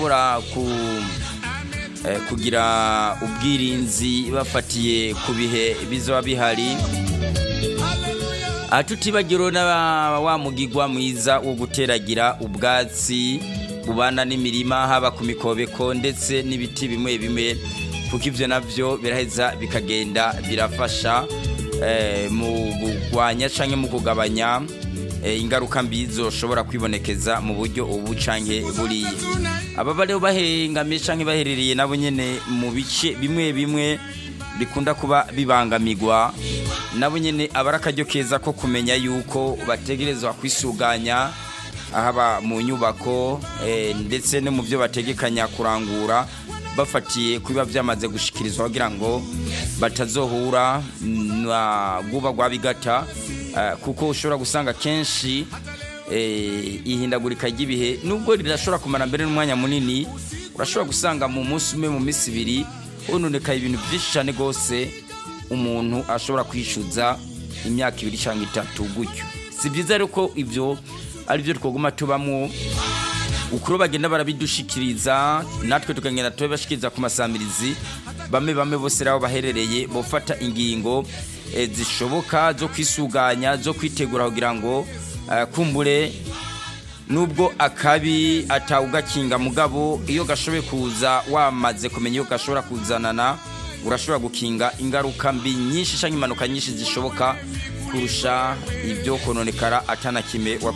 bashobora ku eh, kugira ubwirinzi bafatiye ku bihe bizoba bihari aha tutibagiro na wa mugigwa mwiza wo guteragira ubwatsi bubana n'imirima haba ku mikobeko ndetse n'ibiti bimwe bimwe kuko ivyo navyo biraheza bikagenda birafasha eh, mu kugwanya canke mu kugabanya eh, ingaruka mbi zoshobora kwibonekeza mu buryo ubu canke buriya ababa rero bahengamiye canke baherereye nabo nyene mu bice bimwe bimwe bikunda kuba bibangamirwa nabo nyene aba ari akaryo keza ko kumenya yuko bategerezwa kwisuganya haba mu nyubako eh, ndetse no mu byo bategekanya kurangura bafatiye kubiba byamaze gushikirizwa kugira ngo batazohura na guba rwa bigata eh, kuko ushobora gusanga kenshi eh, ihindagurika ry'ibihe nubwo rirashobora kumara mbere n'umwanya munini urashobora gusanga mu munsi umwe mu minsi ibiri hononekaye ibintu byinshi cyane rwose umuntu ashobora kwishyuza imyaka ibiri cyangwa itatu gutyo si byiza rero ko ibyo ari byo twaguma tubamo ukuro bagenda barabidushikiriza natwe tukagenda tubibashikiriza ku masamirizi bamwe bamwe bose rero baherereye bafata ingingo eh, zishoboka zo kwisuganya zo kwitegura kugira ngo eh, kumbure nubwo akabi atawugakinga mugabo iyo gashoboye kuza wamaze kumenya iyo gashobora kuzanana urashobora gukinga ingaruka mbi nyinshi cyangwa impanuka nyinshi zishoboka kurusha ibyo kononekara atanakime